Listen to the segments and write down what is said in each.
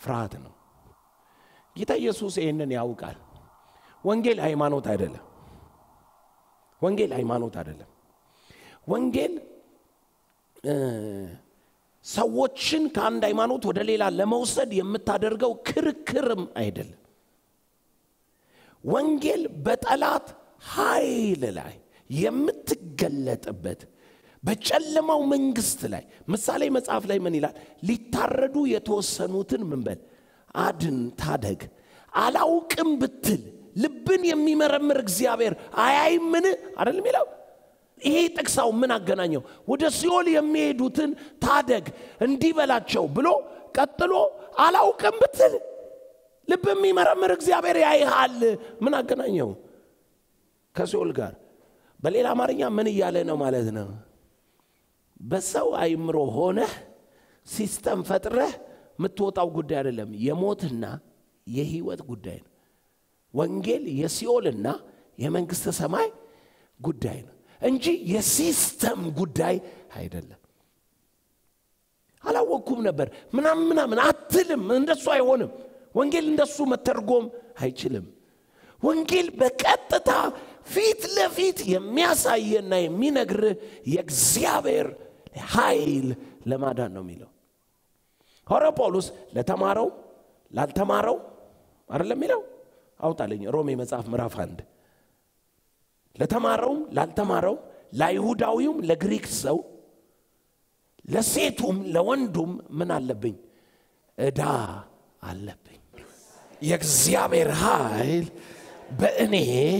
ፍርሃት ነው። ጌታ ኢየሱስ ይህንን ያውቃል። ወንጌል ሃይማኖት አይደለም። ወንጌል ሃይማኖት አይደለም። ወንጌል ሰዎችን ከአንድ ሃይማኖት ወደ ሌላ ለመውሰድ የምታደርገው ክርክርም አይደለም። ወንጌል በጠላት ኃይል ላይ የምትገለጥበት በጨለማው መንግስት ላይ ምሳሌ መጽሐፍ ላይ ምን ይላል? ሊታረዱ የተወሰኑትን ምንበል አድን፣ ታደግ። አላውቅም ብትል ልብን የሚመረምር እግዚአብሔር አያይምን? አይደለም ይለው ይሄ ጥቅሳው ምን አገናኘው? ወደ ሲኦል የሚሄዱትን ታደግ እንዲህ በላቸው ብሎ ቀጥሎ አላውቅም ብትል ልብ የሚመረምር እግዚአብሔር ያይሃል። ምን አገናኘው ከሲኦል ጋር? በሌላ አማርኛ ምን እያለ ነው ማለት ነው? በሰው አይምሮ ሆነህ ሲስተም ፈጥረህ የምትወጣው ጉዳይ አይደለም። የሞትና የህይወት ጉዳይ ነው። ወንጌል የሲኦልና የመንግስተ ሰማይ ጉዳይ ነው እንጂ የሲስተም ጉዳይ አይደለም። አላወቅኩም ነበር ምናምን ምናምን አትልም። እንደሱ አይሆንም። ወንጌል እንደሱ መተርጎም አይችልም። ወንጌል በቀጥታ ፊት ለፊት የሚያሳየና የሚነግርህ የእግዚአብሔር ኃይል ለማዳን ነው የሚለው ሐዋርያው ጳውሎስ ለተማረው ላልተማረው አይደለም የሚለው አውጣልኝ ሮሜ መጽሐፍ ምዕራፍ አንድ ለተማረውም ላልተማረው ለአይሁዳዊውም ለግሪክ ሰው ለሴቱም ለወንዱም ምን አለብኝ ዕዳ አለብኝ የእግዚአብሔር ኃይል በእኔ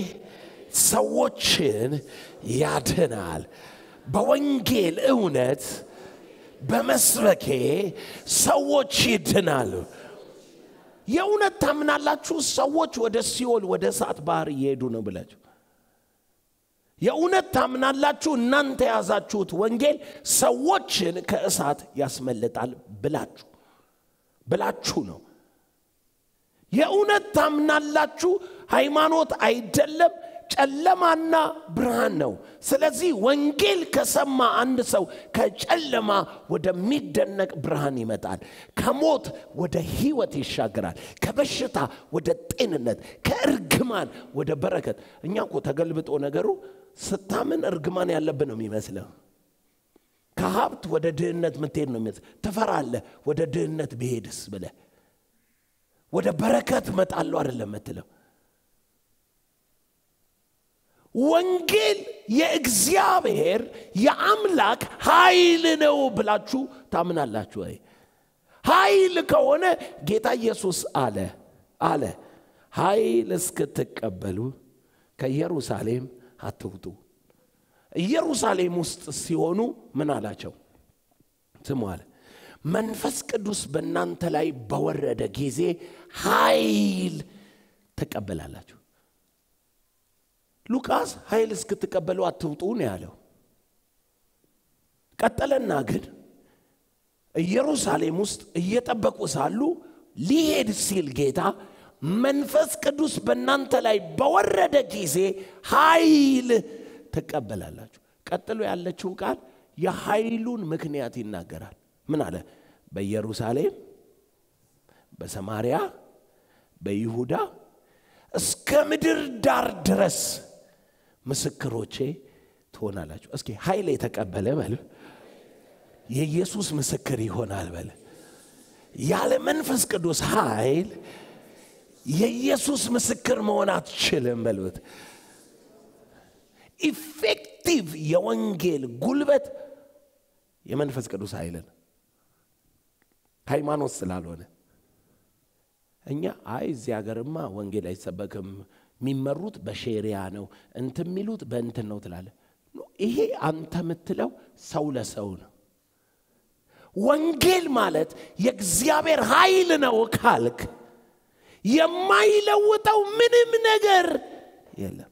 ሰዎችን ያድናል በወንጌል እውነት በመስበኬ ሰዎች ይድናሉ የእውነት ታምናላችሁ ሰዎች ወደ ሲኦል ወደ እሳት ባህር እየሄዱ ነው ብላችሁ የእውነት ታምናላችሁ እናንተ የያዛችሁት ወንጌል ሰዎችን ከእሳት ያስመልጣል ብላችሁ ብላችሁ ነው የእውነት ታምናላችሁ ሃይማኖት አይደለም ጨለማና ብርሃን ነው ስለዚህ ወንጌል ከሰማ አንድ ሰው ከጨለማ ወደሚደነቅ ብርሃን ይመጣል ከሞት ወደ ህይወት ይሻገራል ከበሽታ ወደ ጤንነት ከእርግማን ወደ በረከት እኛ እኮ ተገልብጦ ነገሩ ስታምን እርግማን ያለብን ነው የሚመስለው ከሀብት ወደ ድህነት ምትሄድ ነው የሚመስል ትፈራለህ ወደ ድህነት ብሄድስ ብለ ወደ በረከት መጣለሁ አይደለም ምትለው ወንጌል የእግዚአብሔር የአምላክ ኃይል ነው ብላችሁ ታምናላችሁ ወይ ኃይል ከሆነ ጌታ ኢየሱስ አለ አለ ኃይል እስክትቀበሉ ከኢየሩሳሌም አትውጡ ኢየሩሳሌም ውስጥ ሲሆኑ ምን አላቸው ስሙ አለ መንፈስ ቅዱስ በእናንተ ላይ በወረደ ጊዜ ኃይል ትቀበላላችሁ ሉቃስ ኃይል እስክትቀበሉ አትውጡ ነው ያለው ቀጠለና ግን ኢየሩሳሌም ውስጥ እየጠበቁ ሳሉ ሊሄድ ሲል ጌታ መንፈስ ቅዱስ በእናንተ ላይ በወረደ ጊዜ ኃይል ትቀበላላችሁ ቀጥሎ ያለችው ቃል የኃይሉን ምክንያት ይናገራል ምን አለ በኢየሩሳሌም በሰማርያ በይሁዳ እስከ ምድር ዳር ድረስ ምስክሮቼ ትሆናላችሁ እስኪ ኃይል የተቀበለ በል የኢየሱስ ምስክር ይሆናል በል ያለ መንፈስ ቅዱስ ኃይል የኢየሱስ ምስክር መሆን አትችልም በሉት ኢፌክቲቭ የወንጌል ጉልበት የመንፈስ ቅዱስ ኃይልን ሃይማኖት ስላልሆነ እኛ አይ እዚህ ሀገርማ ወንጌል አይሰበክም የሚመሩት በሼሪያ ነው እንት የሚሉት በእንትን ነው ትላለ ይሄ አንተ የምትለው ሰው ለሰው ነው ወንጌል ማለት የእግዚአብሔር ኃይል ነው ካልክ የማይለውጠው ምንም ነገር የለም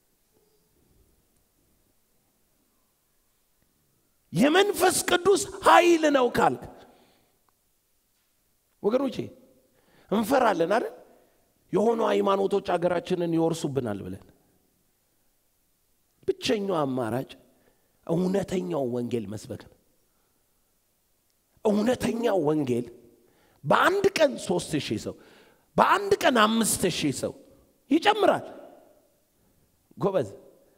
የመንፈስ ቅዱስ ኃይል ነው ካልክ ወገኖቼ እንፈራለን አይደል የሆኑ ሃይማኖቶች አገራችንን ይወርሱብናል ብለን ብቸኛው አማራጭ እውነተኛው ወንጌል መስበክ ነው እውነተኛው ወንጌል በአንድ ቀን ሶስት ሺህ ሰው በአንድ ቀን አምስት ሺህ ሰው ይጨምራል። ጎበዝ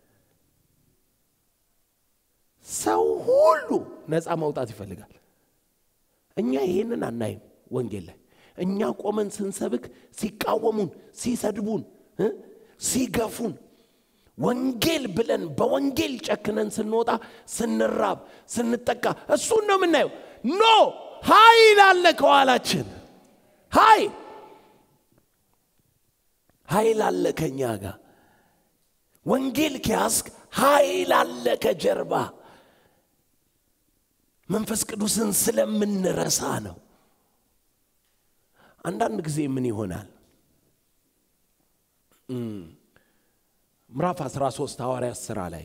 ሰው ሁሉ ነፃ መውጣት ይፈልጋል። እኛ ይህንን አናይም ወንጌል ላይ እኛ ቆመን ስንሰብክ ሲቃወሙን፣ ሲሰድቡን፣ እ ሲገፉን ወንጌል ብለን በወንጌል ጨክነን ስንወጣ ስንራብ ስንጠቃ እሱን ነው የምናየው። ኖ ኃይል አለ ከኋላችን ኃይል ኃይል አለ ከኛ ጋር ወንጌል ከያዝክ ኃይል አለ ከጀርባ መንፈስ ቅዱስን ስለምንረሳ ነው። አንዳንድ ጊዜ ምን ይሆናል? ምዕራፍ 13 ሐዋርያት ሥራ ላይ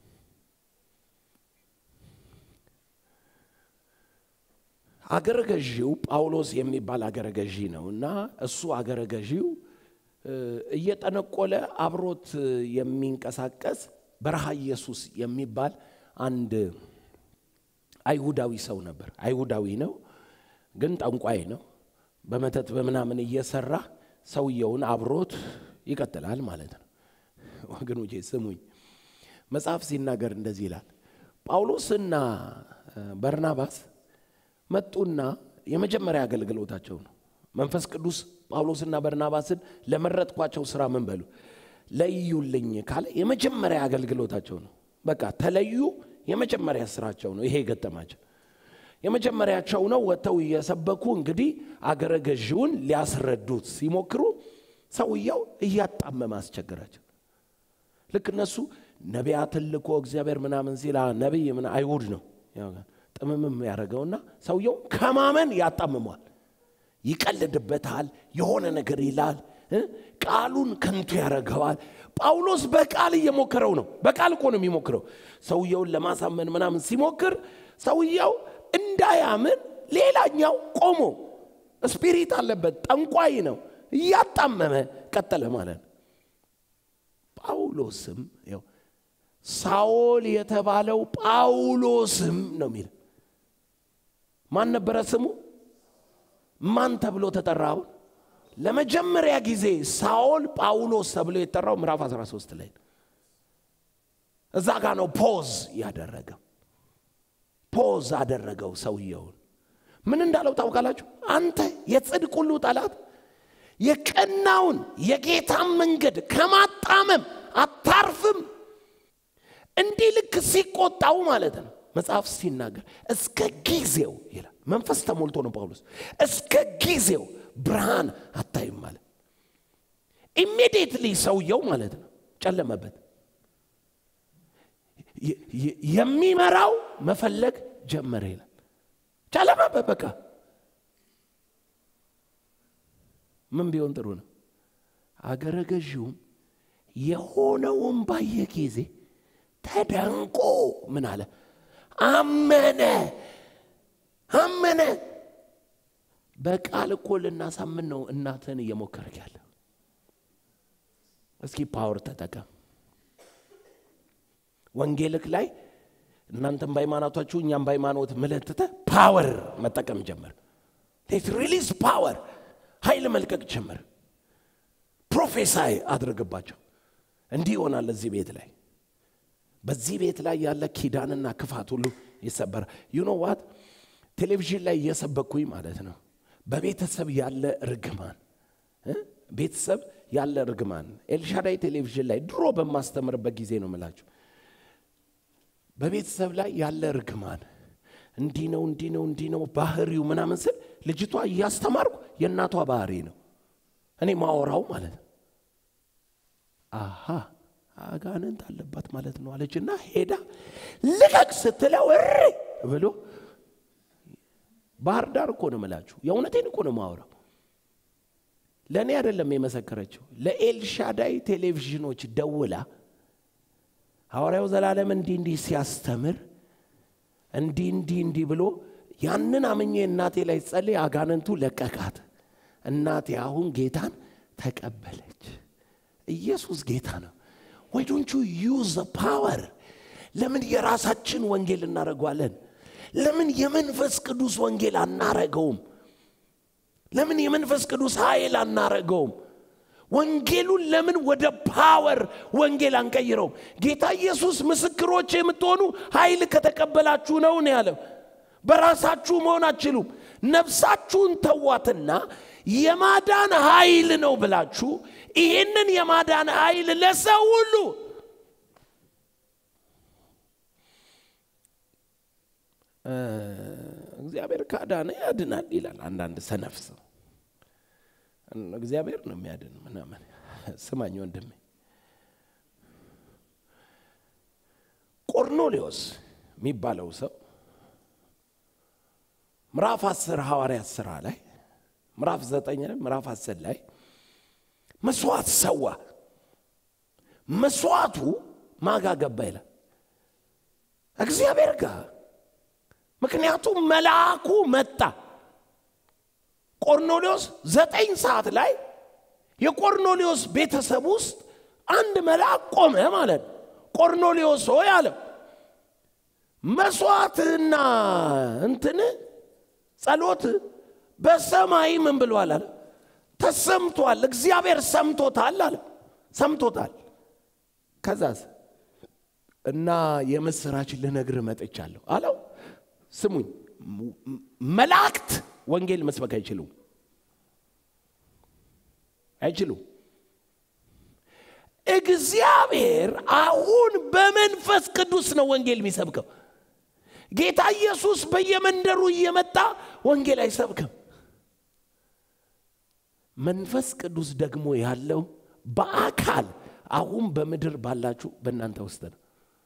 አገረ ገዢው ጳውሎስ የሚባል አገረ ገዢ ነው እና እሱ አገረ ገዢው እየጠነቆለ አብሮት የሚንቀሳቀስ በረሃ ኢየሱስ የሚባል አንድ አይሁዳዊ ሰው ነበር። አይሁዳዊ ነው፣ ግን ጠንቋይ ነው። በመተት በምናምን እየሰራ ሰውየውን አብሮት ይቀጥላል ማለት ነው። ወገኖቼ ስሙኝ፣ መጽሐፍ ሲናገር እንደዚህ ይላል። ጳውሎስና በርናባስ መጡና የመጀመሪያ አገልግሎታቸው ነው። መንፈስ ቅዱስ ጳውሎስና በርናባስን ለመረጥኳቸው ስራ ምን በሉ ለዩልኝ ካለ የመጀመሪያ አገልግሎታቸው ነው። በቃ ተለዩ። የመጀመሪያ ስራቸው ነው ይሄ የገጠማቸው የመጀመሪያቸው ነው። ወጥተው እየሰበኩ እንግዲህ አገረ ገዢውን ሊያስረዱት ሲሞክሩ ሰውየው እያጣመመ አስቸገራቸው። ልክ እነሱ ነቢያትን ልኮ እግዚአብሔር ምናምን ሲል ነቢይ ምን አይሁድ ነው ጥምምም ያደረገውና ሰውየው ከማመን ያጣምሟል። ይቀልድበታል፣ የሆነ ነገር ይላል፣ ቃሉን ከንቱ ያደርገዋል። ጳውሎስ በቃል እየሞከረው ነው። በቃል እኮ ነው የሚሞክረው። ሰውየውን ለማሳመን ምናምን ሲሞክር ሰውየው እንዳያምን ሌላኛው ቆሞ ስፒሪት አለበት፣ ጠንቋይ ነው፣ እያጣመመ ቀጠለ ማለት ነው። ጳውሎስም ያው ሳኦል የተባለው ጳውሎስም ነው የሚል ማን ነበረ ስሙ? ማን ተብሎ ተጠራ? አሁን ለመጀመሪያ ጊዜ ሳኦል ጳውሎስ ተብሎ የተጠራው ምዕራፍ 13 ላይ ነው። እዛ ጋ ነው ፖዝ ያደረገው። ፖዝ አደረገው ሰውየውን። ምን እንዳለው ታውቃላችሁ? አንተ የጽድቅ ሁሉ ጠላት የቀናውን የጌታን መንገድ ከማጣመም አታርፍም። እንዲህ ልክ ሲቆጣው ማለት ነው መጽሐፍ ሲናገር እስከ ጊዜው ይላል። መንፈስ ተሞልቶ ነው ጳውሎስ። እስከ ጊዜው ብርሃን አታይም ማለት ኢሚዲየትሊ ሰውየው ማለት ነው ጨለመበት። የሚመራው መፈለግ ጀመረ ይላል። ጨለመበት በቃ ምን ቢሆን ጥሩ ነው? አገረ ገዢውም የሆነውን ባየ ጊዜ ተደንቆ ምን አለ? አመነ አመነ። በቃል እኮ ልናሳምን ነው እናትህን እየሞከርክ ያለ። እስኪ ፓወር ተጠቀም። ወንጌልክ ላይ እናንተም በሃይማኖታችሁ እኛም በሃይማኖት ምለትተ ፓወር መጠቀም ጀመር። ሌት ሪሊዝ ፓወር ኃይል መልቀቅ ጀመር። ፕሮፌሳይ አድርግባቸው። እንዲህ ይሆናል እዚህ ቤት ላይ በዚህ ቤት ላይ ያለ ኪዳንና ክፋት ሁሉ ይሰበራል። ዩኖ ዋት ቴሌቪዥን ላይ እየሰበኩኝ ማለት ነው። በቤተሰብ ያለ ርግማን ቤተሰብ ያለ ርግማን ኤልሻዳይ ቴሌቪዥን ላይ ድሮ በማስተምርበት ጊዜ ነው ምላችሁ። በቤተሰብ ላይ ያለ ርግማን እንዲህ ነው እንዲህ ነው እንዲህ ነው ባህሪው ምናምን ስል ልጅቷ እያስተማርኩ የእናቷ ባህሪ ነው እኔ ማወራው ማለት ነው። አሃ አጋንንት አለባት ማለት ነው አለችና ሄዳ ልቀቅ ስትለው እሪ ብሎ ባህር ዳር እኮ ነው ምላችሁ። የእውነቴን እኮ ነው ማወራው። ለእኔ አይደለም የመሰከረችው፣ ለኤልሻዳይ ቴሌቪዥኖች ደውላ ሐዋርያው ዘላለም እንዲህ እንዲህ ሲያስተምር እንዲህ እንዲህ እንዲህ ብሎ ያንን አምኜ እናቴ ላይ ጸልይ፣ አጋንንቱ ለቀቃት። እናቴ አሁን ጌታን ተቀበለች። ኢየሱስ ጌታ ነው። ወይ ዶንት ዩ ዩዝ ፓወር። ለምን የራሳችን ወንጌል እናደርገዋለን? ለምን የመንፈስ ቅዱስ ወንጌል አናረገውም? ለምን የመንፈስ ቅዱስ ኃይል አናረገውም? ወንጌሉን ለምን ወደ ፓወር ወንጌል አንቀይረውም? ጌታ ኢየሱስ ምስክሮች የምትሆኑ ኃይል ከተቀበላችሁ ነው ነው ያለው። በራሳችሁ መሆን አትችሉም። ነፍሳችሁን ተዋትና የማዳን ኃይል ነው ብላችሁ ይህንን የማዳን ኃይል ለሰው ሁሉ እግዚአብሔር ካዳነ ያድናል ይላል አንዳንድ ሰነፍ ሰው። እግዚአብሔር ነው የሚያድን ምናምን። ስማኝ ወንድሜ፣ ቆርኔሌዎስ የሚባለው ሰው ምዕራፍ አስር ሐዋርያት ሥራ ላይ ምዕራፍ ዘጠኝ ላይ ምዕራፍ አስር ላይ መስዋዕት ሰዋ። መስዋዕቱ ማጋ ገባ ይላል እግዚአብሔር ጋር ምክንያቱም መልአኩ መጣ። ቆርኔሌዎስ ዘጠኝ ሰዓት ላይ የቆርኔሌዎስ ቤተሰብ ውስጥ አንድ መልአክ ቆመ ማለት ነው። ቆርኔሌዎስ ሆይ አለው መስዋዕትና እንትን ጸሎት በሰማይ ምን ብሏል አለ ተሰምቷል። እግዚአብሔር ሰምቶታል አለ ሰምቶታል። ከዛስ እና የምስራች ልነግር መጥቻለሁ አለው። ስሙኝ፣ መላእክት ወንጌል መስበክ አይችሉም አይችሉም። እግዚአብሔር አሁን በመንፈስ ቅዱስ ነው ወንጌል የሚሰብከው። ጌታ ኢየሱስ በየመንደሩ እየመጣ ወንጌል አይሰብክም። መንፈስ ቅዱስ ደግሞ ያለው በአካል አሁን በምድር ባላችሁ በእናንተ ውስጥ ነው።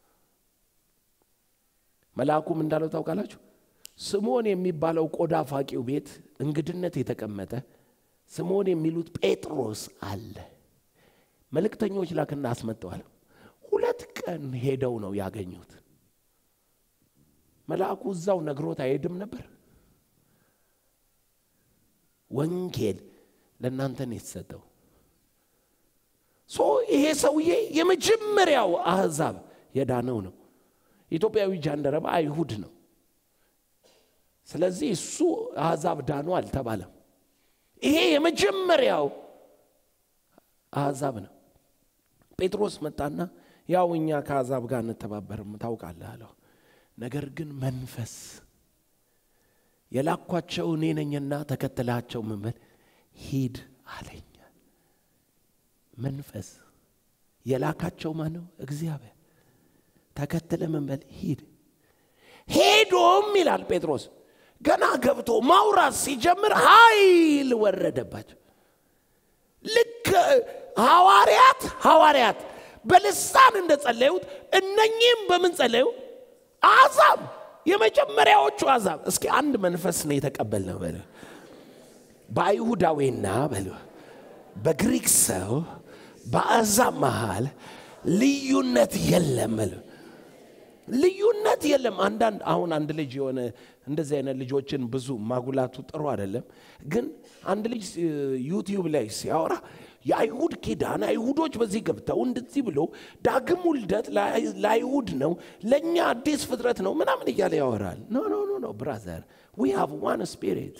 መልአኩም እንዳለው ታውቃላችሁ። ስምዖን የሚባለው ቆዳ ፋቂው ቤት እንግድነት የተቀመጠ ስምዖን የሚሉት ጴጥሮስ አለ። መልእክተኞች ላክና አስመጠዋል። ሁለት ቀን ሄደው ነው ያገኙት። መልአኩ እዛው ነግሮት አይሄድም ነበር። ወንጌል ለእናንተ ነው የተሰጠው። ሶ ይሄ ሰውዬ የመጀመሪያው አሕዛብ የዳነው ነው። ኢትዮጵያዊ ጃንደረባ አይሁድ ነው። ስለዚህ እሱ አሕዛብ ዳኑ አልተባለም። ይሄ የመጀመሪያው አሕዛብ ነው። ጴጥሮስ መጣና ያው እኛ ከአሕዛብ ጋር እንተባበርም ታውቃለህ አለው። ነገር ግን መንፈስ የላኳቸው እኔ ነኝና ተከትላቸው ምን በል ሂድ አለኝ። መንፈስ የላካቸው ማን ነው? እግዚአብሔር። ተከትለ ምን በል ሂድ። ሄዶም ይላል ጴጥሮስ ገና ገብቶ ማውራት ሲጀምር ኃይል ወረደባቸው። ልክ ሐዋርያት ሐዋርያት በልሳን እንደጸለዩት እነኚህም በምን ጸለዩ? አሕዛብ የመጀመሪያዎቹ አሕዛብ። እስኪ አንድ መንፈስ ነው የተቀበልነው በለ በአይሁዳዊና በለ በግሪክ ሰው በአሕዛብ መሃል ልዩነት የለም በለ ልዩነት የለም። አንዳንድ አሁን አንድ ልጅ የሆነ እንደዚህ አይነት ልጆችን ብዙ ማጉላቱ ጥሩ አይደለም፣ ግን አንድ ልጅ ዩቲዩብ ላይ ሲያወራ የአይሁድ ኪዳን አይሁዶች በዚህ ገብተው እንደዚህ ብሎ ዳግም ውልደት ለአይሁድ ነው፣ ለእኛ አዲስ ፍጥረት ነው ምናምን እያለ ያወራል። ኖ ኖ ኖ ኖ ብራዘር ዊ ሃቭ ዋን ስፒሪት።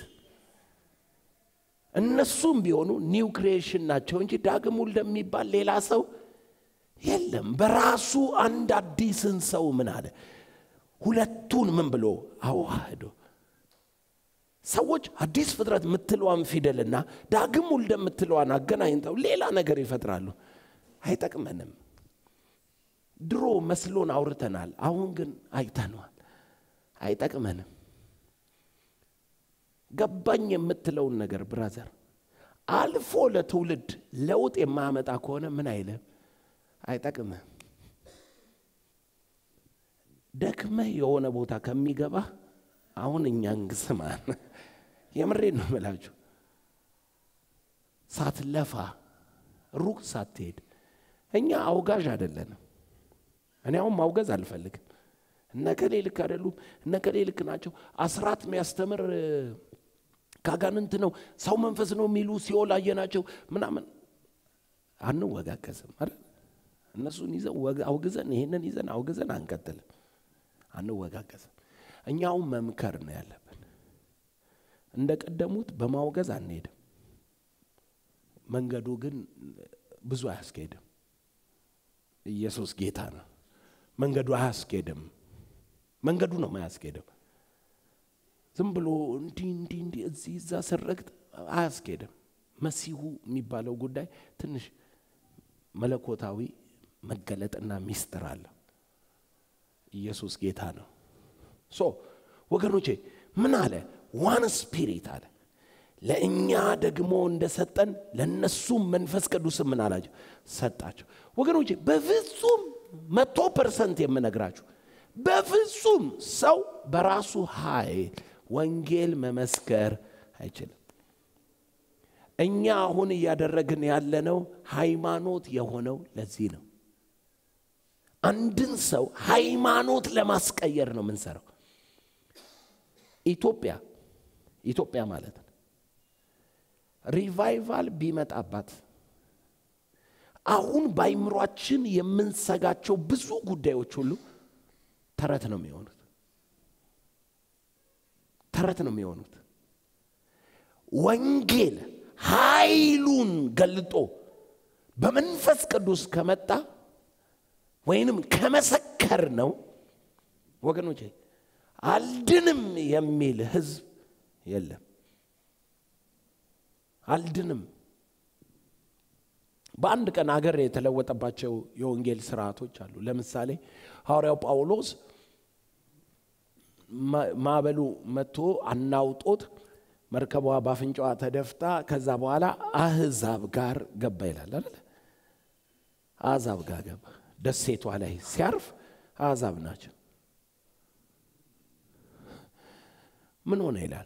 እነሱም ቢሆኑ ኒው ክሪኤሽን ናቸው እንጂ ዳግም ውልደት የሚባል ሌላ ሰው የለም። በራሱ አንድ አዲስን ሰው ምን አለ? ሁለቱን ምን ብሎ አዋህዶ ሰዎች አዲስ ፍጥረት የምትለዋን ፊደልና ዳግም ውልደ የምትለዋን አገናኝተው ሌላ ነገር ይፈጥራሉ። አይጠቅመንም። ድሮ መስሎን አውርተናል፣ አሁን ግን አይተነዋል። አይጠቅመንም። ገባኝ የምትለውን ነገር ብራዘር አልፎ ለትውልድ ለውጥ የማያመጣ ከሆነ ምን አይልም፣ አይጠቅምም። ደክመህ የሆነ ቦታ ከሚገባ አሁን እኛን ስማን፣ የምሬን ነው የምላችሁ። ሳትለፋ ሩቅ ሳትሄድ፣ እኛ አውጋዥ አይደለንም። እኔ አሁን ማውገዝ አልፈልግም። እነከሌ ልክ አይደሉም፣ እነከሌ ልክ ናቸው። አስራት የሚያስተምር ካጋንንት ነው፣ ሰው መንፈስ ነው የሚሉ ሲኦል አየናቸው ምናምን አንወጋገዝም አይደል? እነሱን ይዘን አውግዘን ይሄንን ይዘን አውግዘን አንቀጥልም፣ አንወጋገዝም። እኛውም መምከር ነው ያለብን። እንደ ቀደሙት በማውገዝ አንሄድም። መንገዱ ግን ብዙ አያስኬድም። ኢየሱስ ጌታ ነው። መንገዱ አያስኬድም። መንገዱ ነው አያስኬድም። ዝም ብሎ እንዲህ እንዲህ እንዲህ እዚህ እዛ ስረግጥ አያስኬድም። መሲሁ የሚባለው ጉዳይ ትንሽ መለኮታዊ መገለጥና ሚስጥር አለ። ኢየሱስ ጌታ ነው። ሶ ወገኖቼ ምን አለ? ዋን ስፒሪት አለ። ለእኛ ደግሞ እንደሰጠን ለእነሱም መንፈስ ቅዱስ ምን አላቸው? ሰጣቸው። ወገኖቼ በፍጹም መቶ ፐርሰንት የምነግራችሁ በፍጹም ሰው በራሱ ኃይል ወንጌል መመስከር አይችልም። እኛ አሁን እያደረግን ያለነው ሃይማኖት የሆነው ለዚህ ነው። አንድን ሰው ሃይማኖት ለማስቀየር ነው የምንሰራው። ኢትዮጵያ ኢትዮጵያ ማለት ነው ሪቫይቫል ቢመጣባት አሁን በአይምሯችን የምንሰጋቸው ብዙ ጉዳዮች ሁሉ ተረት ነው የሚሆኑት። ተረት ነው የሚሆኑት። ወንጌል ኃይሉን ገልጦ በመንፈስ ቅዱስ ከመጣ ወይንም ከመሰከር ነው ወገኖቼ፣ አልድንም የሚል ህዝብ የለም። አልድንም በአንድ ቀን አገር የተለወጠባቸው የወንጌል ስርዓቶች አሉ። ለምሳሌ ሐዋርያው ጳውሎስ ማዕበሉ መጥቶ አናውጦት መርከቧ በአፍንጫዋ ተደፍታ ከዛ በኋላ አህዛብ ጋር ገባ ይላል አይደል? አሕዛብ ጋር ገባ። ደሴቷ ላይ ሲያርፍ አሕዛብ ናቸው። ምን ሆነ ይላል።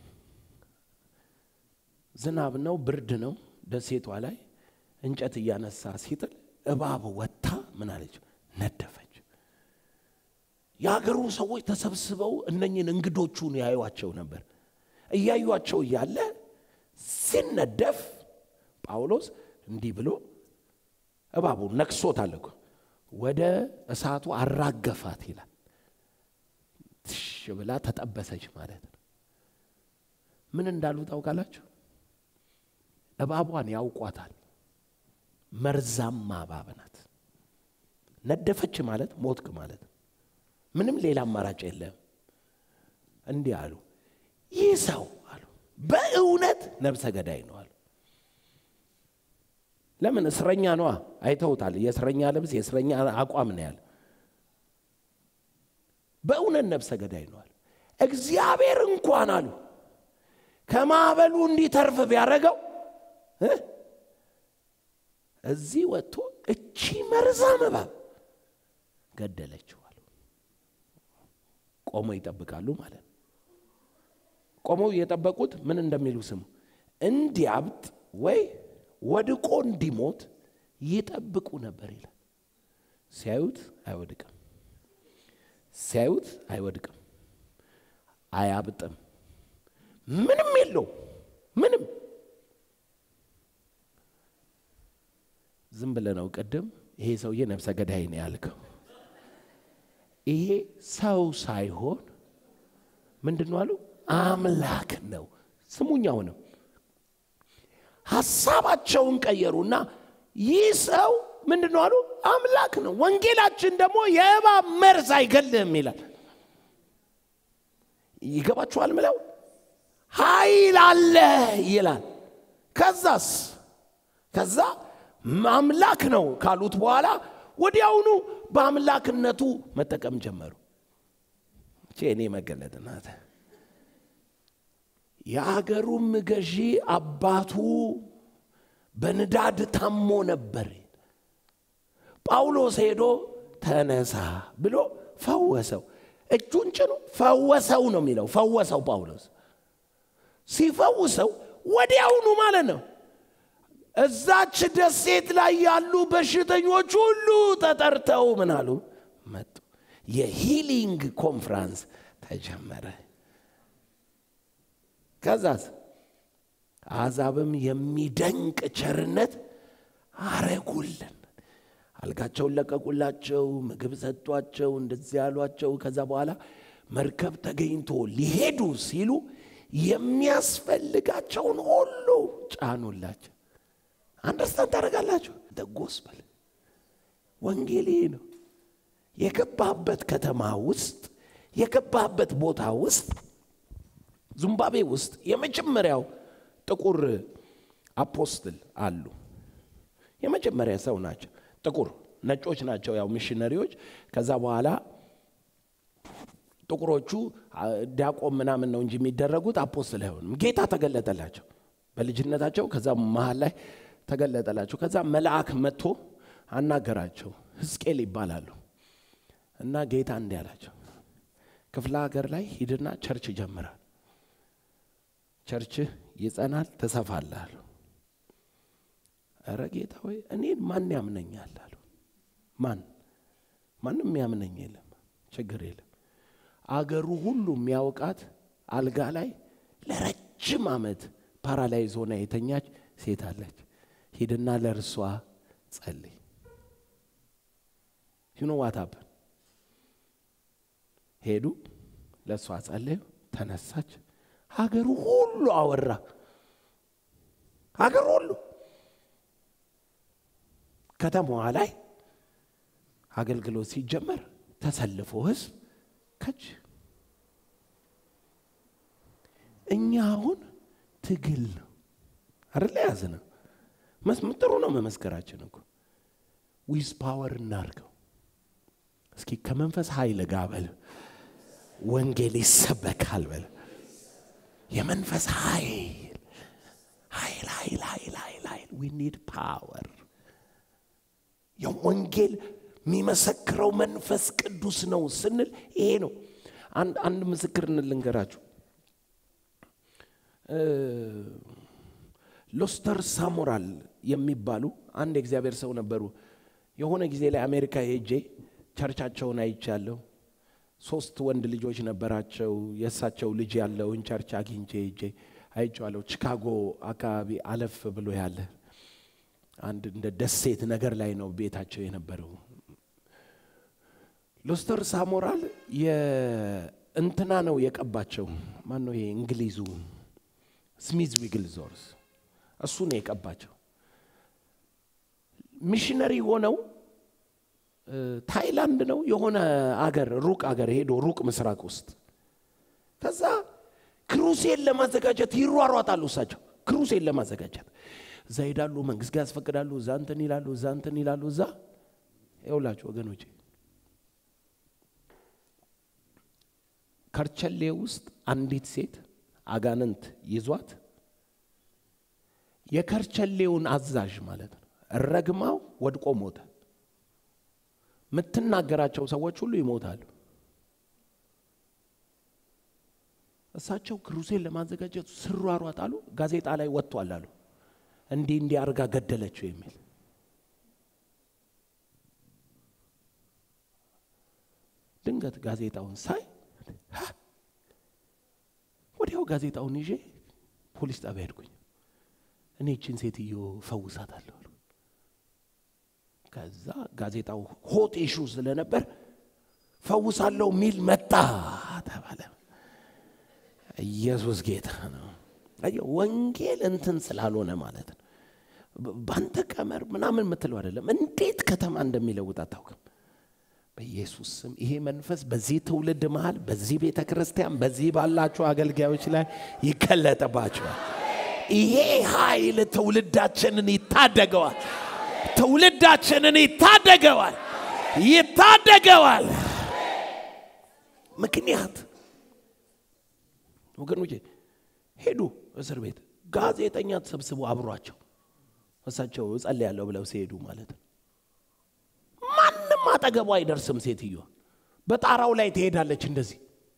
ዝናብ ነው፣ ብርድ ነው። ደሴቷ ላይ እንጨት እያነሳ ሲጥል እባብ ወጥታ ምን አለች? ነደፈች። የሀገሩ ሰዎች ተሰብስበው እነኝን እንግዶቹን ያዩዋቸው ነበር። እያዩቸው እያለ ሲነደፍ ጳውሎስ እንዲህ ብሎ እባቡ ነክሶታል እኮ ወደ እሳቱ አራገፋት ይላል። ትሽ ብላ ተጠበሰች ማለት ነው። ምን እንዳሉ ታውቃላችሁ? እባቧን ያውቋታል። መርዛማ እባብ ናት። ነደፈች ማለት ሞትክ ማለት ነው። ምንም ሌላ አማራጭ የለም። እንዲህ አሉ፣ ይህ ሰው አሉ በእውነት ነብሰ ገዳይ ነው አሉ። ለምን? እስረኛ ነዋ። አይተውታል። የእስረኛ ልብስ፣ የእስረኛ አቋም ነው ያለ። በእውነት ነብሰ ገዳይ ነው አሉ። እግዚአብሔር እንኳን አሉ ከማዕበሉ እንዲተርፍ ቢያደርገው እዚህ ወጥቶ እቺ መርዛም እባብ ገደለችው አሉ። ቆመው ይጠብቃሉ ማለት ነው። ቆመው እየጠበቁት ምን እንደሚሉ ስሙ። እንዲያብጥ ወይ ወድቆ እንዲሞት ይጠብቁ ነበር ይላል። ሲያዩት አይወድቅም፣ ሲያዩት አይወድቅም፣ አያብጥም፣ ምንም የለው ምንም ዝም ብለህ ነው ቅድም ይሄ ሰውዬ ነፍሰ ገዳይ ነው ያልከው። ይሄ ሰው ሳይሆን ምንድን ነው አሉ? አምላክ ነው። ስሙኛውንም ሀሳባቸውን ቀየሩና ይህ ሰው ምንድን ነው አሉ? አምላክ ነው። ወንጌላችን ደግሞ የእባብ መርዝ አይገልህም ይላል። ይገባችኋል? ምለው ኃይል አለ ይላል። ከዛስ ከዛ አምላክ ነው ካሉት በኋላ ወዲያውኑ በአምላክነቱ መጠቀም ጀመሩ። እቼ እኔ መገለጥ ናት። የአገሩም ገዢ አባቱ በንዳድ ታሞ ነበር። ጳውሎስ ሄዶ ተነሳ ብሎ ፈወሰው። እጁን ጭኖ ፈወሰው ነው የሚለው። ፈወሰው ጳውሎስ ሲፈውሰው ወዲያውኑ ማለት ነው እዛች ደሴት ላይ ያሉ በሽተኞች ሁሉ ተጠርተው ምን አሉ መጡ። የሂሊንግ ኮንፍራንስ ተጀመረ። ከዛስ አሕዛብም የሚደንቅ ቸርነት አረጉልን። አልጋቸውን ለቀቁላቸው፣ ምግብ ሰጧቸው፣ እንደዚህ ያሏቸው። ከዛ በኋላ መርከብ ተገኝቶ ሊሄዱ ሲሉ የሚያስፈልጋቸውን ሁሉ ጫኑላቸው። አንደርስታንድ ታደርጋላችሁ? ጎስፐል ወንጌል ይሄ ነው። የገባህበት ከተማ ውስጥ የገባህበት ቦታ ውስጥ ዚምባብዌ ውስጥ የመጀመሪያው ጥቁር አፖስትል አሉ። የመጀመሪያ ሰው ናቸው። ጥቁር ነጮች ናቸው ያው ሚሽነሪዎች። ከዛ በኋላ ጥቁሮቹ ዲያቆን ምናምን ነው እንጂ የሚደረጉት አፖስትል አይሆንም። ጌታ ተገለጠላቸው በልጅነታቸው። ከዛ መሀል ላይ ተገለጠላቸው። ከዛ መልአክ መጥቶ አናገራቸው። ሕዝቅኤል ይባላሉ እና ጌታ እንዲህ አላቸው፣ ክፍለ ሀገር ላይ ሂድና ቸርች ጀምራል። ቸርችህ ይጸናል፣ ትሰፋለህ አሉ። ኧረ ጌታ ሆይ እኔን ማን ያምነኛል አሉ። ማን ማንም ያምነኝ የለም፣ ችግር የለም። አገሩ ሁሉ የሚያውቃት አልጋ ላይ ለረጅም ዓመት ፓራላይዝ ሆና የተኛች ሴት አለች። ሂድና ለእርሷ ጸልይ። ዩኖ ዋታፕ ሄዱ፣ ለእሷ ጸለዩ፣ ተነሳች። ሀገሩ ሁሉ አወራ። ሀገሩ ሁሉ ከተማዋ ላይ አገልግሎት ሲጀመር ተሰልፎ ህዝብ ከች እኛ አሁን ትግል ነው አይደለ? ያዝ ነው ጥሩ ነው መመስከራችን እኮ ዊዝ ፓወር እናርገው። እስኪ ከመንፈስ ኃይል ጋር በል ወንጌል ይሰበካል በል የመንፈስ ኃይል ኃይል ኃይል ኃይል ኃይል ኃይል ዊ ኒድ ፓወር የወንጌል የሚመሰክረው መንፈስ ቅዱስ ነው ስንል ይሄ ነው። አንድ ምስክር እንልንገራችሁ። ሎስተር ሳሞራል የሚባሉ አንድ የእግዚአብሔር ሰው ነበሩ። የሆነ ጊዜ ላይ አሜሪካ ሄጄ ቸርቻቸውን አይቻለሁ። ሶስት ወንድ ልጆች ነበራቸው። የእሳቸው ልጅ ያለውን ቸርች አግኝቼ ሄጄ አይቼዋለሁ። ቺካጎ አካባቢ አለፍ ብሎ ያለ አንድ እንደ ደሴት ነገር ላይ ነው ቤታቸው የነበረው። ሎስተር ሳሞራል የእንትና ነው የቀባቸው። ማን ነው ይሄ እንግሊዙ ስሚዝ ዊግልዞርስ እሱ ነው የቀባቸው። ሚሽነሪ ሆነው ታይላንድ ነው የሆነ አገር ሩቅ አገር ሄዶ ሩቅ ምስራቅ ውስጥ ከዛ ክሩሴን ለማዘጋጀት ይሯሯጣሉ። እሳቸው ክሩሴን ለማዘጋጀት እዛ ሄዳሉ፣ መንግስት ጋር ያስፈቅዳሉ፣ እዛ እንትን ይላሉ፣ እዛ እንትን ይላሉ። እዛ ይውላችሁ ወገኖቼ ከርቸሌ ውስጥ አንዲት ሴት አጋንንት ይዟት የከርቸሌውን አዛዥ ማለት ነው ረግማው ወድቆ ሞተ። የምትናገራቸው ሰዎች ሁሉ ይሞታሉ። እሳቸው ክሩሴን ለማዘጋጀት ስሯሯጥ አሉ። ጋዜጣ ላይ ወጥቷል አሉ እንዲህ እንዲህ አርጋ ገደለችው የሚል ድንገት ጋዜጣውን ሳይ ወዲያው ጋዜጣውን ይዤ ፖሊስ ጣቢያ ሄድኩኝ። እኔ ይችን ሴትዮ ፈውሳታለሁ አሉ። ከዛ ጋዜጣው ሆት ኢሹ ስለነበር ፈውሳለሁ ሚል መጣ ተባለ። ኢየሱስ ጌታ ነው። ወንጌል እንትን ስላልሆነ ማለት ነው። ባንተ ቀመር ምናምን የምትለው አይደለም። እንዴት ከተማ እንደሚለውጥ አታውቅም። በኢየሱስ ስም ይሄ መንፈስ በዚህ ትውልድ መሃል፣ በዚህ ቤተ ክርስቲያን፣ በዚህ ባላችሁ አገልጋዮች ላይ ይገለጥባቸዋል። ይሄ ኃይል ትውልዳችንን ይታደገዋል። ትውልዳችንን ይታደገዋል፣ ይታደገዋል። ምክንያት ወገኖቼ ሄዱ እስር ቤት ጋዜጠኛ ተሰብስቦ አብሯቸው እሳቸው እጸልያለሁ ብለው ሲሄዱ ማለት ነው። ማንም አጠገቡ አይደርስም። ሴትዮ በጣራው ላይ ትሄዳለች። እንደዚህ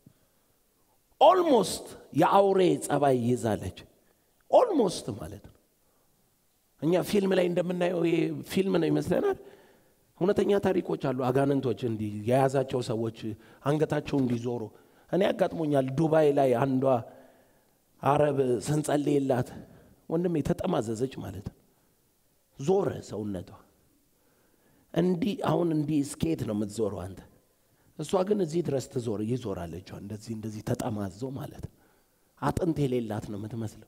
ኦልሞስት የአውሬ ጸባይ ይዛለች። ኦልሞስት ማለት ነው። እኛ ፊልም ላይ እንደምናየው ይሄ ፊልም ነው ይመስለናል። እውነተኛ ታሪኮች አሉ። አጋንንቶች እንዲህ የያዛቸው ሰዎች አንገታቸው እንዲዞሩ እኔ ያጋጥሞኛል። ዱባይ ላይ አንዷ አረብ ስንጸልይላት ወንድሜ ተጠማዘዘች ማለት ነው። ዞረ ሰውነቷ እንዲህ አሁን እንዲህ ስኬት ነው የምትዞረው አንተ። እሷ ግን እዚህ ድረስ ትዞር ይዞራለች። እንደዚህ እንደዚህ ተጠማዞ ማለት ነው። አጥንት የሌላት ነው የምትመስለው።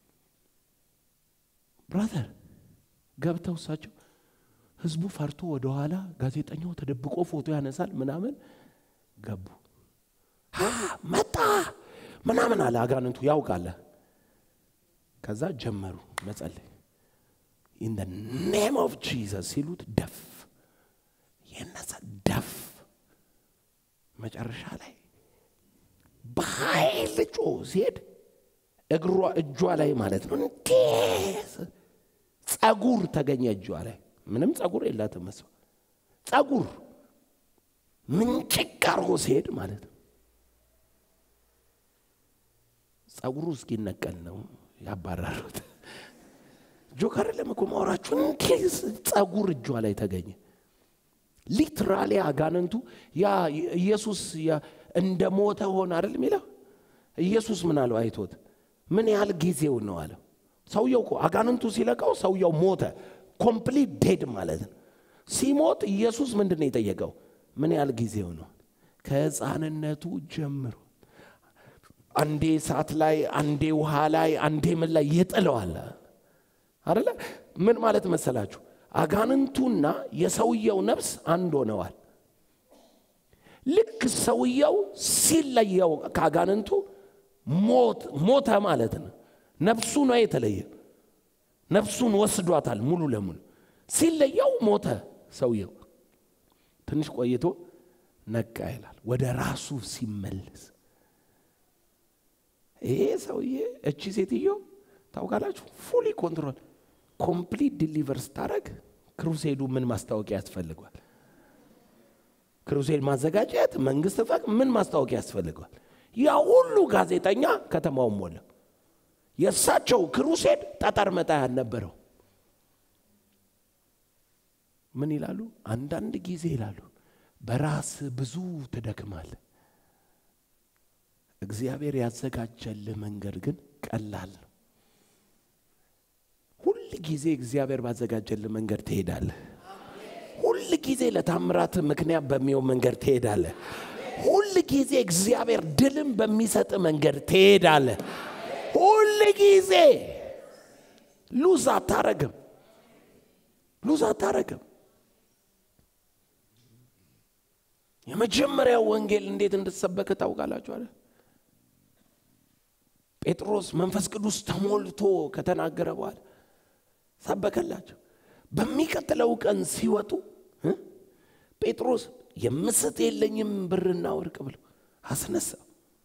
ብራዘር ገብተው እሳቸው ህዝቡ ፈርቶ ወደኋላ፣ ጋዜጠኛው ተደብቆ ፎቶ ያነሳል ምናምን ገቡ። መጣ ምናምን አለ አጋንንቱ ያውቃለ። ከዛ ጀመሩ መጸለይ ኢን ደ ኔም ኦፍ ጂዘስ ሲሉት ደፍ የነሳ ደፍ መጨረሻ ላይ በኃይል ጮ ሲሄድ እግሯ እጇ ላይ ማለት ነው እንዴ ጸጉር ተገኘ እጇ ላይ ምንም ጸጉር የላትም እሷ ጸጉር ምንጭቅ አርጎ ሲሄድ ማለት ነው ጸጉሩ እስኪነቀል ነው ያባረሩት ጆከር ለምኮ ማውራችሁ እንዴ ጸጉር እጇ ላይ ተገኘ ሊትራሊ አጋንንቱ ያ ኢየሱስ እንደ ሞተ ሆነ አይደል የሚለው ኢየሱስ ምን አለው አይቶት ምን ያህል ጊዜው ነው አለው ሰውየው እኮ አጋንንቱ ሲለቀው ሰውየው ሞተ ኮምፕሊት ዴድ ማለት ነው ሲሞት ኢየሱስ ምንድን ነው የጠየቀው ምን ያህል ጊዜው ነው ከህፃንነቱ ጀምሮ አንዴ እሳት ላይ አንዴ ውሃ ላይ አንዴ ምን ላይ ይጥለዋል አደለ ምን ማለት መሰላችሁ አጋንንቱና የሰውየው ነፍስ አንድ ሆነዋል ልክ ሰውየው ሲለየው ከአጋንንቱ ሞተ ማለት ነው ነፍሱ ነው የተለየ ነፍሱን ወስዷታል ሙሉ ለሙሉ ሲለየው ሞተ ሰውየው ትንሽ ቆይቶ ነቃ ይላል ወደ ራሱ ሲመለስ ይሄ ሰውዬ እቺ ሴትዮ ታውቃላችሁ ፉሊ ኮንትሮል ኮምፕሊት ዲሊቨር ስታደረግ ክሩሴዱ ምን ማስታወቂያ ያስፈልገዋል ክሩሴድ ማዘጋጀት መንግስት ፈቅ ምን ማስታወቂያ ያስፈልገዋል ያ ሁሉ ጋዜጠኛ ከተማውን ሞላ የእሳቸው ክሩሴድ ጠጠር መጣ ያልነበረው ምን ይላሉ አንዳንድ ጊዜ ይላሉ በራስ ብዙ ትደክማል እግዚአብሔር ያዘጋጀልህ መንገድ ግን ቀላል ነው ሁል ጊዜ እግዚአብሔር ባዘጋጀልህ መንገድ ትሄዳለህ ሁል ጊዜ ለታምራት ምክንያት በሚሆን መንገድ ትሄዳለህ ሁል ጊዜ እግዚአብሔር ድልም በሚሰጥ መንገድ ትሄዳለህ ሁል ጊዜ ሉዝ አታረግም ሉዝ አታረግም የመጀመሪያው ወንጌል እንዴት እንድትሰበከ ታውቃላችሁ አለ ጴጥሮስ መንፈስ ቅዱስ ተሞልቶ ከተናገረ በኋላ ሰበከላቸው በሚቀጥለው ቀን ሲወጡ ጴጥሮስ የምስት የለኝም ብርና ወርቅ ብሎ አስነሳው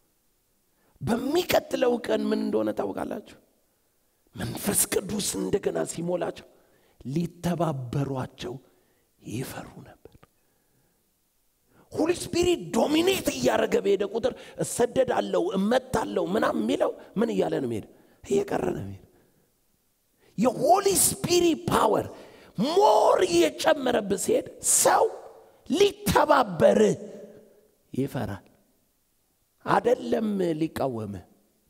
በሚቀጥለው ቀን ምን እንደሆነ ታውቃላችሁ መንፈስ ቅዱስ እንደገና ሲሞላቸው ሊተባበሯቸው ይፈሩ ነበር ሁሊ ስፒሪት ዶሚኔት እያደረገ በሄደ ቁጥር እሰደዳለው እመታለው ምናም የሚለው ምን እያለ ነው ሄደ እየቀረ ነው ሄደ የሆሊ ስፒሪት ፓወር ሞር እየጨመረብህ ሲሄድ ሰው ሊተባበር ይፈራል አደለም ሊቃወምህ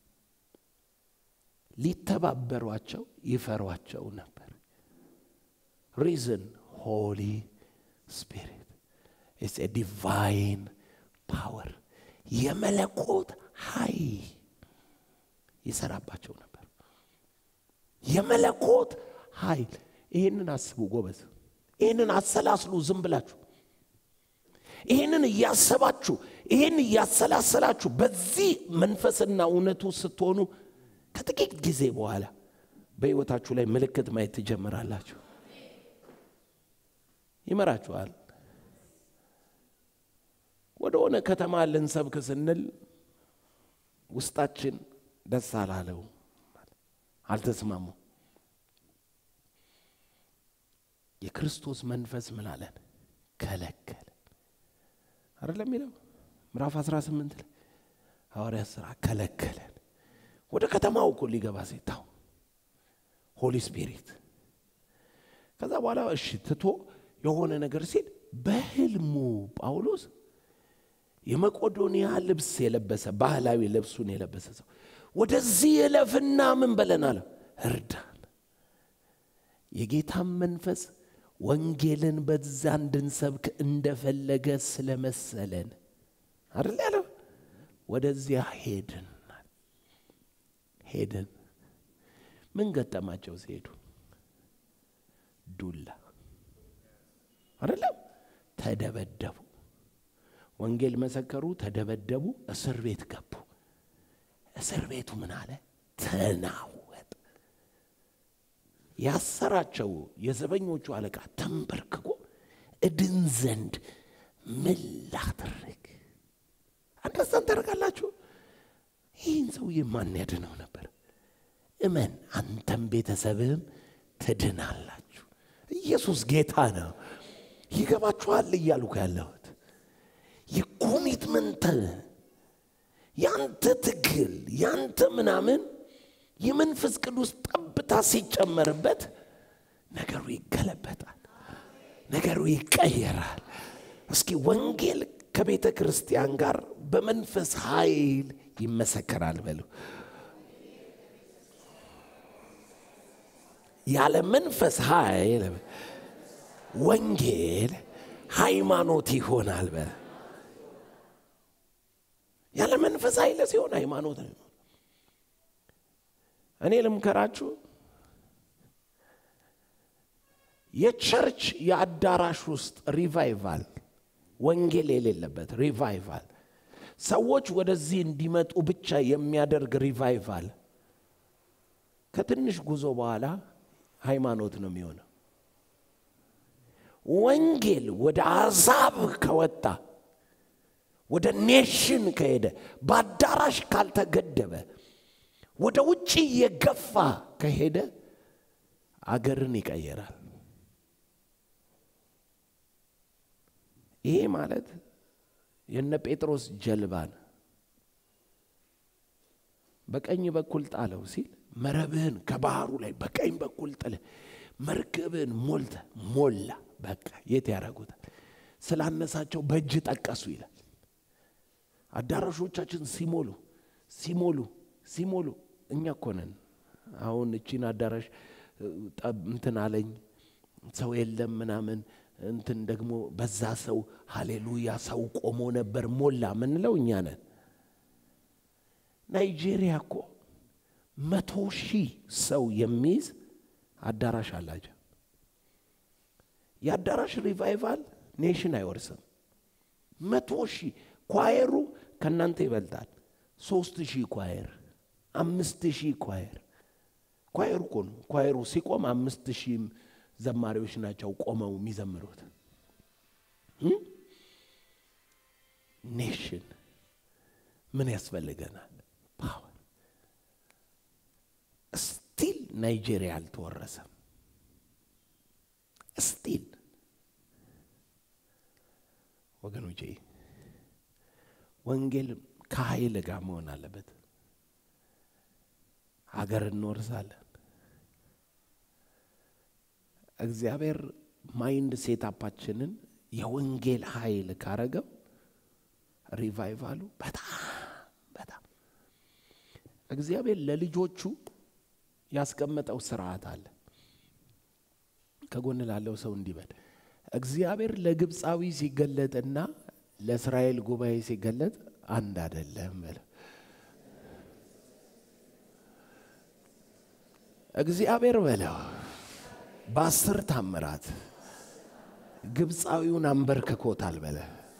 ሊተባበሯቸው ይፈሯቸው ነበር ሪዝን ሆሊ ስፒሪት ኢትስ ዲቫይን ፓወር የመለኮት ሀይ ይሰራባቸው ነበር የመለኮት ኃይል ይህንን አስቡ ጎበዝ ይህንን አሰላስሉ ዝም ብላችሁ ይህንን እያሰባችሁ ይህን እያሰላሰላችሁ በዚህ መንፈስና እውነቱ ስትሆኑ ከጥቂት ጊዜ በኋላ በህይወታችሁ ላይ ምልክት ማየት ትጀምራላችሁ ይመራችኋል ወደ ሆነ ከተማ ልንሰብክ ስንል ውስጣችን ደስ አላለው አልተስማሙ የክርስቶስ መንፈስ ምን አለን ከለከለ አይደለም የሚለው ምዕራፍ 18 ላይ ሐዋርያ ስራ ከለከለን ወደ ከተማው እኮ ሊገባ ሴታው ሆሊ ስፒሪት ከዛ በኋላ እሺ ትቶ የሆነ ነገር ሲል በህልሙ ጳውሎስ የመቆዶንያ ልብስ የለበሰ ባህላዊ ልብሱን የለበሰ ሰው ወደዚህ እለፍና ምን በለናል እርዳን የጌታም መንፈስ ወንጌልን በዛ እንድንሰብክ እንደፈለገ ስለመሰለን አይደል ያለው ወደዚያ ሄድን ሄድን። ምን ገጠማቸው ሲሄዱ? ዱላ አይደለም፣ ተደበደቡ። ወንጌል መሰከሩ፣ ተደበደቡ፣ እስር ቤት ገቡ። እስር ቤቱ ምን አለ? ተናወጠ። ያሰራቸው የዘበኞቹ አለቃ ተንበርክኮ እድን ዘንድ ምን ላድርግ? አንደርስታንድ ታደርጋላችሁ? ይህን ሰውዬ ማን ያድነው ነበር? እመን፣ አንተም ቤተሰብህም ትድናላችሁ። ኢየሱስ ጌታ ነው። ይገባችኋል እያልኩ ያለሁት የኮሚትመንት ያንተ ትግል ያንተ ምናምን የመንፈስ ቅዱስ ጠብታ ሲጨመርበት ነገሩ ይገለበጣል፣ ነገሩ ይቀየራል። እስኪ ወንጌል ከቤተ ክርስቲያን ጋር በመንፈስ ኃይል ይመሰከራል በሉ። ያለ መንፈስ ኃይል ወንጌል ሃይማኖት ይሆናል በ ያለ መንፈስ ኃይል ሲሆን ሃይማኖት ነው። እኔ ልምከራችሁ፣ የቸርች የአዳራሽ ውስጥ ሪቫይቫል ወንጌል የሌለበት ሪቫይቫል ሰዎች ወደዚህ እንዲመጡ ብቻ የሚያደርግ ሪቫይቫል ከትንሽ ጉዞ በኋላ ሃይማኖት ነው የሚሆነው። ወንጌል ወደ አሕዛብ ከወጣ ወደ ኔሽን ከሄደ በአዳራሽ ካልተገደበ ወደ ውጭ እየገፋ ከሄደ አገርን ይቀየራል። ይሄ ማለት የነ ጴጥሮስ ጀልባን በቀኝ በኩል ጣለው ሲል መረብህን ከባህሩ ላይ በቀኝ በኩል ጥለ መርከብህን ሞልተ ሞላ። በቃ የት ያደረጉታል? ስላነሳቸው በእጅ ጠቀሱ ይላል። አዳራሾቻችን ሲሞሉ ሲሞሉ ሲሞሉ እኛ እኮ ነን። አሁን እቺን አዳራሽ እንትን አለኝ ሰው የለም ምናምን እንትን ደግሞ በዛ ሰው ሃሌሉያ ሰው ቆሞ ነበር ሞላ ምንለው እኛ ነን። ናይጄሪያ እኮ መቶ ሺህ ሰው የሚይዝ አዳራሽ አላቸው። የአዳራሽ ሪቫይቫል ኔሽን አይወርስም። መቶ ሺህ ኳየሩ ከእናንተ ይበልጣል። ሶስት ሺህ ኳየር፣ አምስት ሺህ ኳየር። ኳየሩ እኮ ነው። ኳየሩ ሲቆም አምስት ሺህ ዘማሪዎች ናቸው ቆመው የሚዘምሩት። ኔሽን ምን ያስፈልገናል? ፓወር። ስቲል ናይጄሪያ አልተወረሰም። ስቲል ወገኖቼ ወንጌል ከኃይል ጋር መሆን አለበት። ሀገር እንወርሳለን። እግዚአብሔር ማይንድ ሴታፓችንን የወንጌል ኃይል ካረገው ሪቫይቫሉ በጣም በጣም እግዚአብሔር ለልጆቹ ያስቀመጠው ስርዓት አለ። ከጎን ላለው ሰው እንዲበል እግዚአብሔር ለግብፃዊ ሲገለጥና ለእስራኤል ጉባኤ ሲገለጥ አንድ አይደለም በለ። እግዚአብሔር በለው በአስር ታምራት ግብፃዊውን አንበርክኮታል በለ።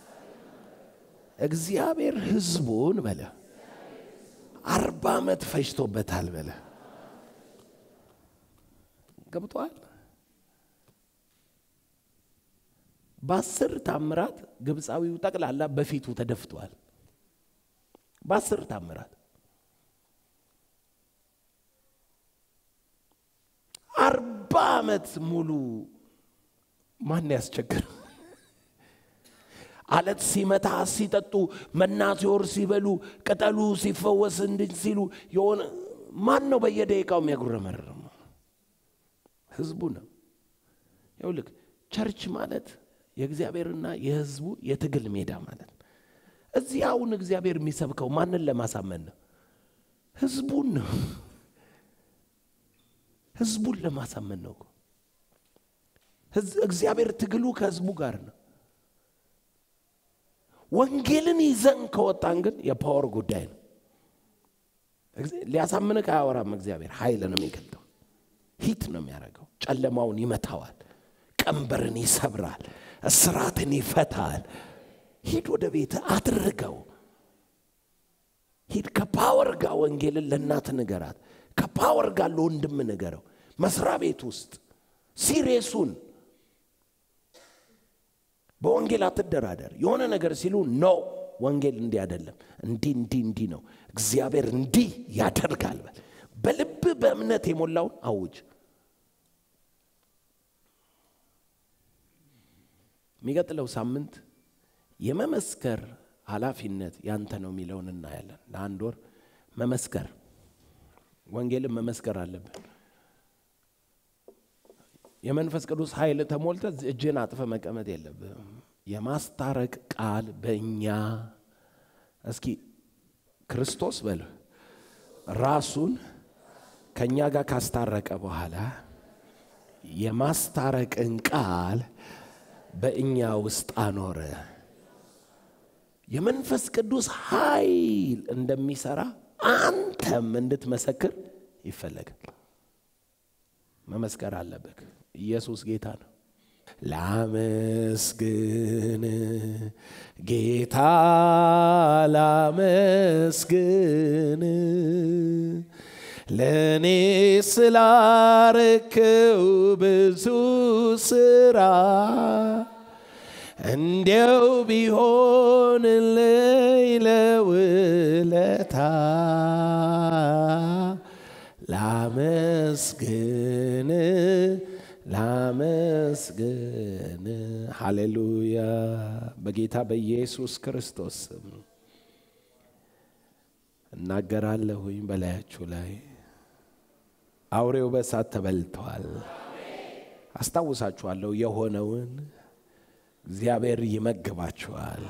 እግዚአብሔር ሕዝቡን በለ አርባ ዓመት ፈጅቶበታል በለ። ገብቷል። በአስር ታምራት ግብፃዊው ጠቅላላ በፊቱ ተደፍቷል። በአስር ታምራት አርባ ዓመት ሙሉ ማን ያስቸግር? አለት ሲመታ ሲጠጡ፣ መና ሲወር ሲበሉ፣ ቅጠሉ ሲፈወስ እንድን ሲሉ የሆነ ማን ነው በየደቂቃው የሚያጉረመርም? ህዝቡ ነው። ይኸውልህ ቸርች ማለት የእግዚአብሔርና የህዝቡ የትግል ሜዳ ማለት ነው። እዚህ አሁን እግዚአብሔር የሚሰብከው ማንን ለማሳመን ነው? ህዝቡን ነው። ህዝቡን ለማሳመን ነው። እግዚአብሔር ትግሉ ከህዝቡ ጋር ነው። ወንጌልን ይዘን ከወጣን ግን የፓወር ጉዳይ ነው። ሊያሳምንህ አያወራም። እግዚአብሔር ኃይል ነው የሚገልጠው። ሂት ነው የሚያደርገው። ጨለማውን ይመታዋል። ቀንበርን ይሰብራል። እስራትን ይፈታል። ሂድ ወደ ቤት አድርገው። ሂድ ከፓወር ጋር ወንጌልን ለእናት ንገራት። ከፓወር ጋር ለወንድም ንገረው። መስሪያ ቤት ውስጥ ሲሬሱን በወንጌል አትደራደር። የሆነ ነገር ሲሉ ኖ ወንጌል እንዲህ አይደለም፣ እንዲህ እንዲህ እንዲህ ነው፣ እግዚአብሔር እንዲህ ያደርጋል በል። በልብ በእምነት የሞላውን አውጅ። የሚቀጥለው ሳምንት የመመስከር ኃላፊነት ያንተ ነው የሚለውን እናያለን። ለአንድ ወር መመስከር ወንጌልን መመስከር አለብን። የመንፈስ ቅዱስ ኃይል ተሞልተ እጅን አጥፈ መቀመጥ የለብም። የማስታረቅ ቃል በእኛ እስኪ ክርስቶስ በል ራሱን ከእኛ ጋር ካስታረቀ በኋላ የማስታረቅን ቃል በእኛ ውስጥ አኖረ። የመንፈስ ቅዱስ ኃይል እንደሚሰራ አንተም እንድትመሰክር ይፈለጋል። መመስከር አለብህ። ኢየሱስ ጌታ ነው። ላመስግን ጌታ ላመስግን ለእኔ ስላረክው ብዙ ስራ እንዲያው ቢሆንልኝ ለውለታ ላመስግን ላመስግን። ሃሌሉያ። በጌታ በኢየሱስ ክርስቶስ ስም እናገራለሁኝ በላያችሁ ላይ አውሬው በእሳት ተበልተዋል። አስታውሳችኋለሁ የሆነውን እግዚአብሔር ይመግባችኋል።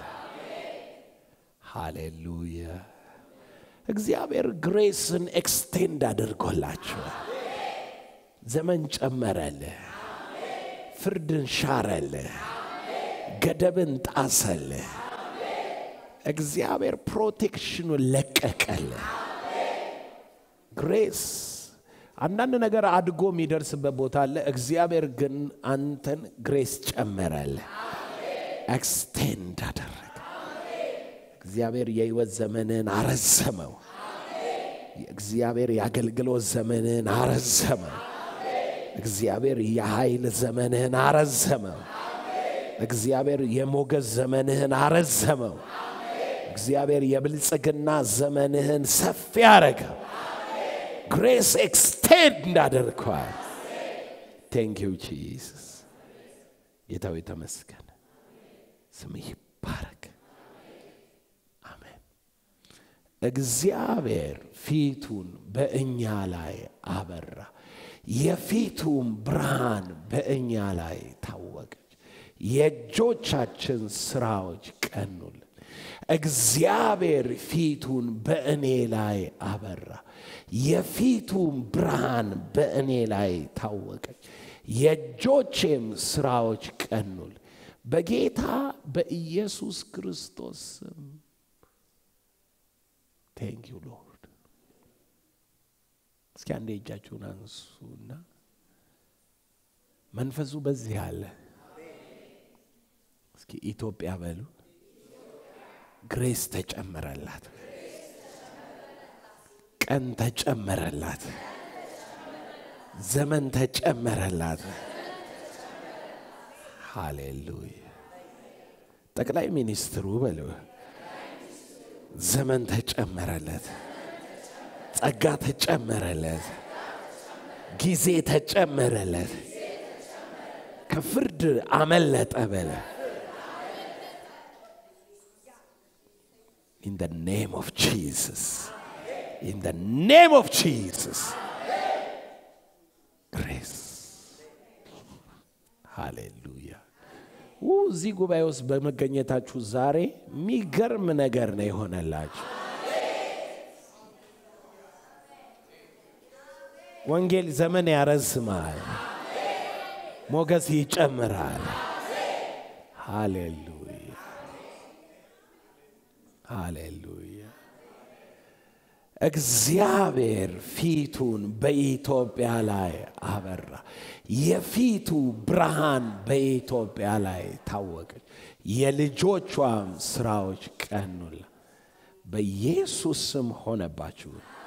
ሃሌሉያ። እግዚአብሔር ግሬስን ኤክስቴንድ አድርጎላችኋል። ዘመን ጨመረልህ፣ ፍርድን ሻረልህ፣ ገደብን ጣሰልህ። እግዚአብሔር ፕሮቴክሽኑን ለቀቀልህ። ግሬስ አንዳንድ ነገር አድጎ የሚደርስበት ቦታ አለ። እግዚአብሔር ግን አንተን ግሬስ ጨመረልህ፣ ኤክስቴንድ አደረገ። እግዚአብሔር የህይወት ዘመንን አረዘመው። እግዚአብሔር የአገልግሎት ዘመንን አረዘመው። እግዚአብሔር የኃይል ዘመንህን አረዘመው። እግዚአብሔር የሞገስ ዘመንህን አረዘመው። እግዚአብሔር የብልጽግና ዘመንህን ሰፊ አረገው። ግሬስ ኤክስቴንድ እንዳደርገዋል። ቴንክ ዩ ጂሰስ። ጌታው የተመስገን፣ ስምህ ይባረክ። አሜን። እግዚአብሔር ፊቱን በእኛ ላይ አበራ፣ የፊቱም ብርሃን በእኛ ላይ ታወቀች፣ የእጆቻችን ስራዎች ቀኑልን። እግዚአብሔር ፊቱን በእኔ ላይ አበራ፣ የፊቱም ብርሃን በእኔ ላይ ታወቀች፣ የእጆቼም ስራዎች ቀኑል። በጌታ በኢየሱስ ክርስቶስ ስም ቴንክ ዩ ሎርድ። እስኪ አንዴ እጃችሁን አንሱና መንፈሱ በዚህ አለ። እስኪ ኢትዮጵያ በሉ። ግሬስ ተጨመረላት፣ ቀን ተጨመረላት፣ ዘመን ተጨመረላት። ሃሌሉያ። ጠቅላይ ሚኒስትሩ በሉ ዘመን ተጨመረለት፣ ጸጋ ተጨመረለት፣ ጊዜ ተጨመረለት፣ ከፍርድ አመለጠ በለ In the name of Jesus. In the name of Jesus. Grace. ሃሌሉያ። እዚህ ጉባኤ ውስጥ በመገኘታችሁ ዛሬ የሚገርም ነገር ነው የሆነላችሁ። ወንጌል ዘመን ያረዝማል፣ ሞገስ ይጨምራል። ሃሌሉያ ሃሌሉያ። እግዚአብሔር ፊቱን በኢትዮጵያ ላይ አበራ። የፊቱ ብርሃን በኢትዮጵያ ላይ ታወቀች፣ የልጆቿም ስራዎች ቀኑላ። በኢየሱስ ስም ሆነባችሁ።